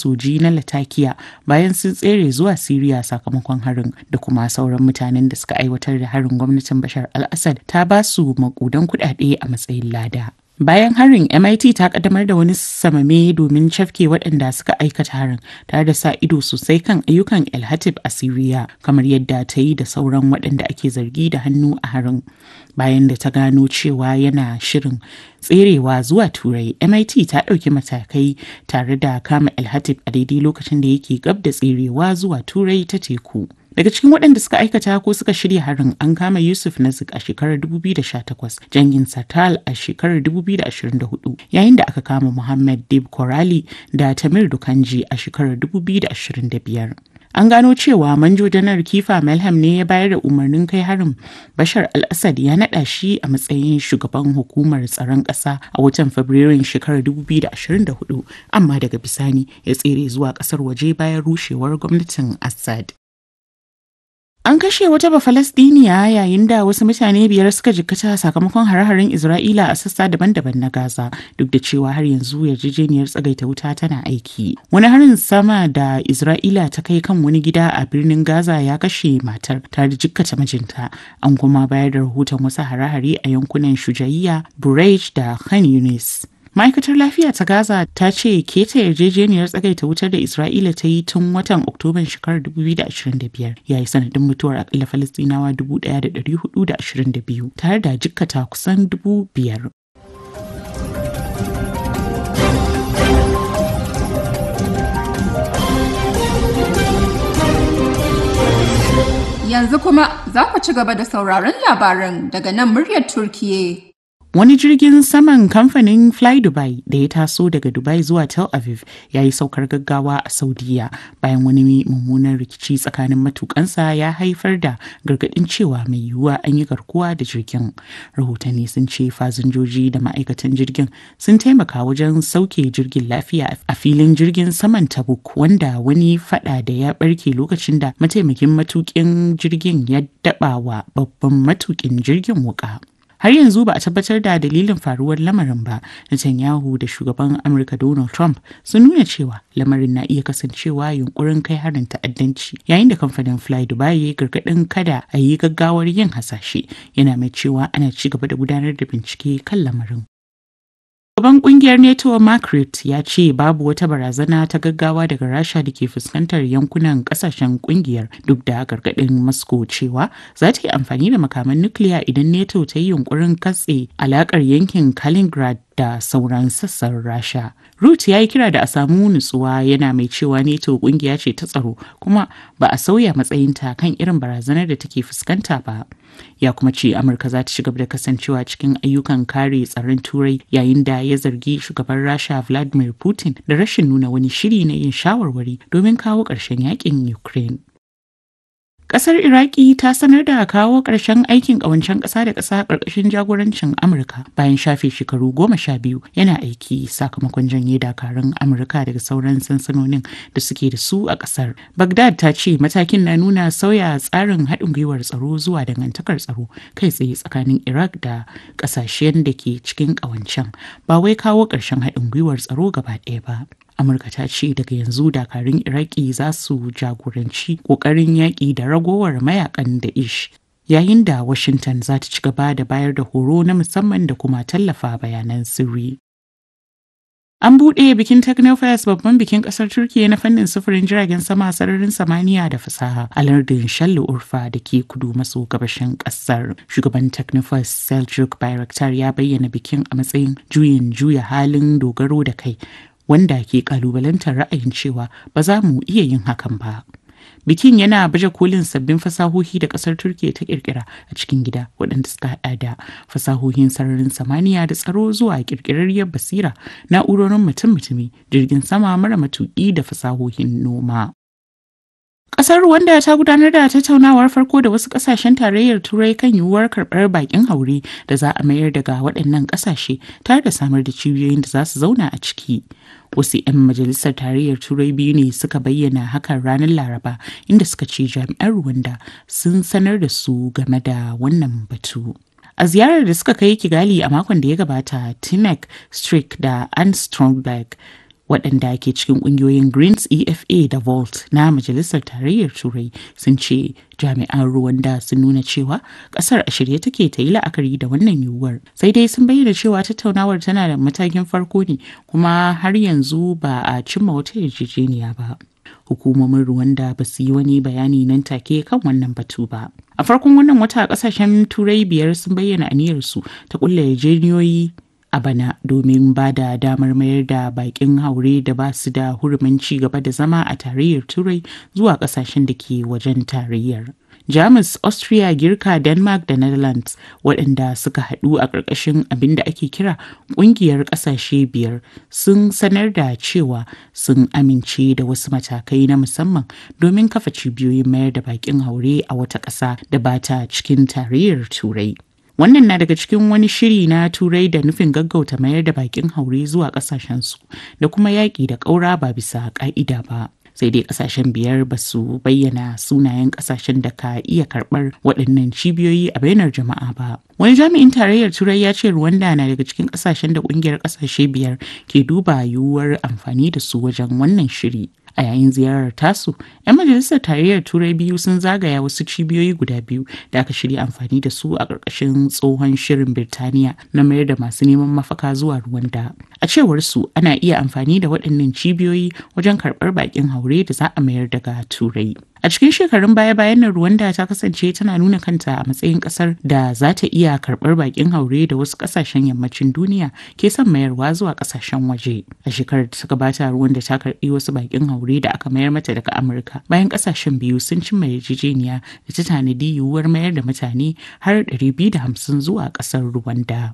soji na latakia bayan sun tsere zuwa siriya sakamakon harin da kuma sauran mutanen da suka aiwatar da harin gwamnatin bashar al-assad ta ba su makudan kuɗaɗe a matsayin lada Bayan harin MIT ta kaddamar da wani samame domin cafke waɗanda suka aikata harin tare da sa ido sosai kan ayyukan El Hatib a Siriya kamar yadda ta yi da sauran waɗanda ake zargi da hannu a harin. Bayan da ta gano cewa yana shirin tserewa zuwa Turai, MIT ta ɗauki matakai tare da kama El Hatib a daidai lokacin da yake gab da tserewa zuwa Turai ta teku. Daga cikin waɗanda suka aikata ko suka shirya harin an kama Yusuf Nazik a shekarar 2018, Jangin Satal a shekarar 2024, yayin da aka kama Muhammad Dib Korali da Tamir Dukanji a shekarar 2025. An gano cewa manjo janar Kifa Melham ne ya bayar da umarnin kai harin Bashar al-Assad ya naɗa shi a matsayin shugaban hukumar tsaron ƙasa a watan Fabrairun shekarar 2024, amma daga bisani ya tsere zuwa ƙasar waje bayan rushewar gwamnatin Assad. An kashe wata Bafalastiniya yayin da wasu mutane biyar suka jikkata sakamakon hare-haren Isra'ila a sassa daban-daban na Gaza duk da cewa har yanzu yarjejeniyar tsagaita wuta tana aiki. Wani harin sama da Isra'ila ta kai kan wani gida a birnin Gaza ya kashe matar tare da jikkata mijinta. An kuma bayar da rahoton wasu hare-hare a yankunan Shujaiya, Burej da Khan Yunis. ma'aikatar lafiya ta gaza ta ce keta yarjejeniyar tsagaita wutar da isra'ila ta yi tun watan oktoban shekarar 2025 ya yi sanadin mutuwar akalla falastinawa 1,422 tare da jikkata kusan 5,000 Yanzu kuma za ku ci gaba da sauraron labaran daga nan muryar Turkiye. Wani jirgin saman kamfanin Fly Dubai da ya taso daga Dubai zuwa Tel Aviv ya yi saukar gaggawa a Saudiya bayan wani mummunan rikici tsakanin matukansa ya haifar da gargadin cewa mai yiwuwa an yi garkuwa da jirgin. Rahotanni sun ce fasinjoji da ma'aikatan jirgin sun taimaka wajen sauke jirgin lafiya a filin jirgin saman Tabuk wanda wani fada da ya barke lokacin da mataimakin matukin jirgin ya daba wa babban matukin jirgin wuka. har yanzu ba a tabbatar da dalilin faruwar lamarin ba Netanyahu da shugaban Amurka Donald Trump sun nuna cewa lamarin na iya kasancewa yunkurin kai harin ta'addanci yayin da kamfanin Fly Dubai ya gargadin kada a yi gaggawar yin hasashe yana mai cewa ana ci gaba da gudanar da bincike kan lamarin. Shugaban kungiyar NATO Mark Rutte ya ce babu wata barazana ta gaggawa daga Rasha da ke fuskantar yankunan kasashen kungiyar duk da gargaɗin Moscow cewa za ta yi amfani da makaman nukiliya idan NATO ta yi yunkurin katse alakar yankin Kaliningrad da sauran sassan Rasha. Rutte ya yi kira da a samu nutsuwa yana mai cewa NATO kungiya ce ta tsaro kuma ba a sauya matsayinta kan irin barazanar da take fuskanta ba. Ya kuma ce Amurka za ta ci gaba da kasancewa cikin ayyukan kare tsaron Turai yayin da ya zargi shugaban Rasha Vladimir Putin da rashin nuna wani shiri na yin shawarwari domin kawo ƙarshen yakin Ukraine. Ƙasar Iraki ta sanar da kawo ƙarshen aikin ƙawancen ƙasa da ƙasa ƙarƙashin jagorancin Amurka bayan shafe shekaru goma sha biyu yana aiki sakamakon janye dakarun Amurka daga sauran sansanonin da suke da su a ƙasar. Baghdad ta ce matakin na nuna sauya tsarin haɗin gwiwar tsaro zuwa dangantakar tsaro kai tsaye tsakanin Iraq da ƙasashen da ke cikin ƙawancen ba wai kawo ƙarshen haɗin gwiwar tsaro gaba ɗaya ba. amurka ta ce daga yanzu dakarun iraki za su jagoranci kokarin yaƙi da ragowar mayakan da ish yayin da washington za ta ci gaba da bayar da horo na musamman da kuma tallafa bayanan sirri An buɗe bikin Technofest babban bikin ƙasar Turkiyya na fannin sufurin jiragen sama sararin samaniya da fasaha a lardin Shallu Urfa da ke kudu maso gabashin ƙasar. Shugaban Technofest Seljuk Bayraktar ya bayyana bikin a matsayin juyin juya halin dogaro da kai wanda ke kalubalantar ra'ayin cewa ba za mu iya yin hakan ba. Bikin yana baje kolin sabbin fasahohi da kasar Turkiyya ta kirkira a cikin gida waɗanda suka haɗa da fasahohin sararin samaniya da tsaro zuwa kirkirarriyar basira, na'urorin mutum-mutumi, jirgin sama mara matuƙi da fasahohin noma. Ƙasar Rwanda ta gudanar da tattaunawar farko da wasu ƙasashen tarayyar Turai kan yiwuwar karɓar baƙin haure da za a mayar daga waɗannan ƙasashe tare da samar da cibiyoyin da za su zauna a ciki. Wasu 'yan majalisar tarayyar Turai biyu ne suka bayyana hakan ranar Laraba inda suka ce jami'an Rwanda sun sanar da su game da wannan batu. A ziyarar da suka kai Kigali a makon da ya gabata, Tinek Strick da Anne Stromberg waɗanda ke cikin ƙungiyoyin greens efa da volt na majalisar tarayyar turai sun ce jami'an rwanda sun nuna cewa ƙasar a shirye take ta yi la'akari da wannan yiwuwar sai dai sun bayyana cewa tattaunawar tana da matakin farko ne kuma har yanzu ba a cimma wata yarjejeniya ba hukumomin Rwanda ba su yi wani bayani nan take kan wannan batu ba. A farkon wannan wata kasashen turai biyar sun bayyana aniyarsu ta kulla yarjejeniyoyi a bana domin ba da damar mayar da bakin haure da ba su da hurumin ci gaba da zama a tarayyar turai zuwa kasashen da ke wajen tarayyar. Jamus, Austria, Girka, Denmark da Netherlands waɗanda suka haɗu a ƙarƙashin abin da ake kira ƙungiyar ƙasashe biyar sun sanar da cewa sun amince da wasu matakai na musamman domin kafa cibiyoyin mayar da baƙin haure a wata ƙasa da ba ta cikin tarayyar Turai. Wannan na daga cikin wani shiri na Turai da nufin gaggauta mayar da baƙin haure zuwa ƙasashensu da kuma yaƙi da ƙaura ba bisa ƙa'ida ba. sai dai kasashen biyar ba su bayyana sunayen kasashen da ka iya karbar waɗannan cibiyoyi a bainar jama'a ba wani jami'in tarayyar turai ya ce rwanda na daga cikin kasashen da kungiyar kasashe biyar ke duba yiwuwar amfani da su wajen wannan shiri a yayin ziyarar tasu 'yan majalisar tarayyar turai biyu sun zagaya wasu cibiyoyi guda biyu da aka shirya amfani da su a ƙarƙashin tsohon shirin birtaniya na mayar da masu neman mafaka zuwa rwanda a cewar su ana iya amfani da waɗannan cibiyoyi wajen karɓar baƙin haure da za a mayar daga turai a cikin shekarun baya-bayan nan rwanda ta kasance tana nuna kanta a matsayin ƙasar da za ta iya karɓar baƙin haure da wasu ƙasashen yammacin duniya ke son mayarwa zuwa ƙasashen waje a shekarar da ta gabata rwanda ta karɓi wasu baƙin haure da aka mayar mata daga amurka bayan ƙasashen biyu sun cimma yarjejeniya da ta tanadi yiwuwar mayar da mutane har 250 zuwa ƙasar rwanda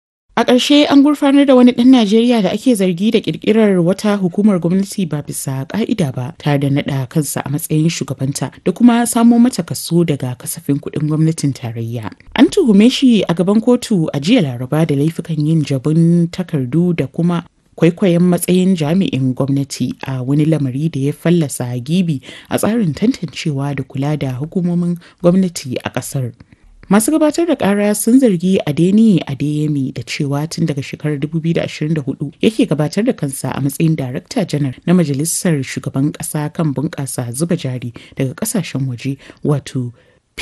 A ƙarshe an gurfanar da wani ɗan Najeriya da ake zargi da ƙirƙirar wata hukumar gwamnati ba bisa ƙa'ida ba tare da naɗa kansa a matsayin shugabanta da kuma samo mata kaso daga kasafin kuɗin gwamnatin tarayya. An tuhume shi a gaban kotu a jiya Laraba da laifukan yin jabun takardu da kuma kwaikwayon matsayin jami'in gwamnati a wani lamari da ya fallasa gibi a tsarin tantancewa da kula da hukumomin gwamnati a ƙasar. Masu gabatar da kara sun zargi Adeni Adeyemi da cewa tun daga shekarar 2024 yake gabatar da kansa a matsayin Darakta Janar na Majalisar Shugaban Ƙasa kan bunƙasa zuba jari daga ƙasashen waje wato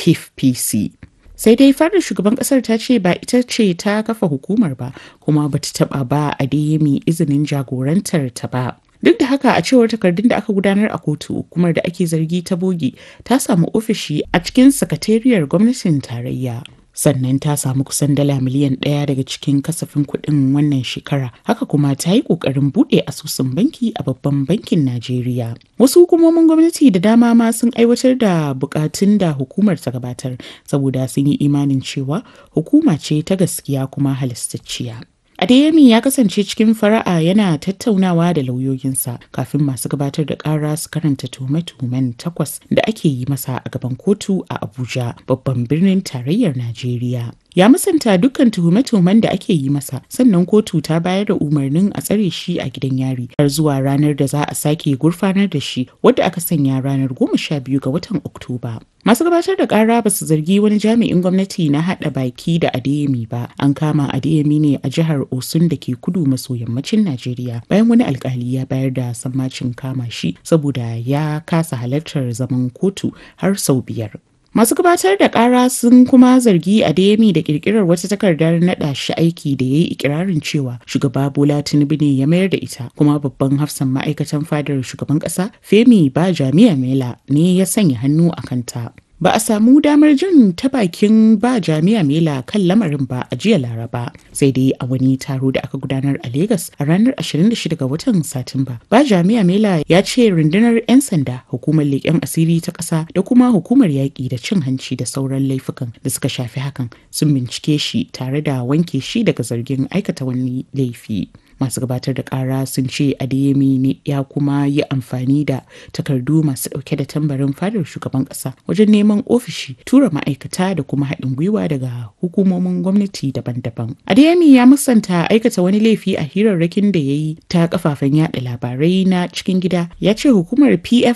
PFPC. sai dai fadar shugaban kasar ta ce ba ita ce ta kafa hukumar ba kuma bata taba ba Adeyemi izinin jagorantar ta ba. Duk da haka a cewar takardun da aka gudanar a kotu hukumar da ake zargi ta bogi ta samu ofishi a cikin sakatariyar gwamnatin tarayya. Sannan ta samu kusan dala miliyan ɗaya daga cikin kasafin kuɗin wannan shekara. Haka kuma ta yi ƙoƙarin buɗe asusun banki a babban bankin Najeriya. Wasu hukumomin gwamnati da dama ma sun aiwatar da buƙatun da hukumar ta gabatar saboda sun yi imanin cewa hukuma ce ta gaskiya kuma halastacciya. Adeyemi ya kasance cikin fara'a yana tattaunawa da lauyoyinsa kafin masu gabatar da ƙara su karanta tuhume-tuhumen takwas da ake yi masa a gaban kotu a Abuja, babban birnin tarayyar Najeriya. Ya musanta dukkan tuhume-tuhumen da ake yi masa, sannan kotu ta bayar da umarnin a tsare shi a gidan yari har zuwa ranar da za a sake gurfanar da shi wadda aka sanya ranar goma sha biyu ga watan Oktoba. Masu gabatar da kara ba su zargi wani jami'in gwamnati na haɗa baki da Adeyemi ba. An kama Adeyemi ne a jihar Osun da ke kudu maso yammacin Najeriya bayan wani alkali ya bayar da sammacin kama shi saboda ya kasa halartar zaman kotu har sau biyar. Masu gabatar da ƙara sun kuma zargi Adeyemi da ƙirƙirar wata takardar naɗa shi aiki da ya yi ikirarin cewa shugaba Bola Tinubu ne ya mayar da ita kuma babban hafsan ma'aikatan fadar shugaban ƙasa Femi ba Jami'a Mela ne ya sanya hannu a kanta. Ba a samu damar jin ta bakin ba jami'a Mela kan lamarin ba a jiya Laraba sai dai a wani taro da aka gudanar a Legas a ranar 26 ga watan Satumba. Ba jami'a Mela ya ce rundunar 'yan sanda hukumar leƙen asiri ta ƙasa da kuma hukumar yaƙi da cin hanci da sauran laifukan da suka shafi hakan sun bincike shi tare da wanke shi daga zargin aikata wani laifi. masu gabatar da kara sun ce adeyemi ne ya kuma yi amfani da takardu masu dauke da tambarin fadar shugaban kasa wajen neman ofishi tura ma'aikata da kuma haɗin gwiwa daga hukumomin gwamnati daban-daban adeyemi ya musanta aikata wani laifi a hirarrakin da ya yi ta kafafen yada labarai na cikin gida ya ce hukumar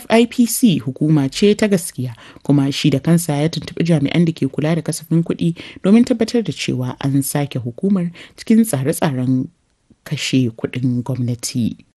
pfipc hukuma ce ta gaskiya kuma shi da kansa ya tuntuɓi jami'an da ke kula da kasafin kuɗi domin tabbatar da cewa an sake hukumar cikin tsare-tsaren kashe kuɗin gwamnati.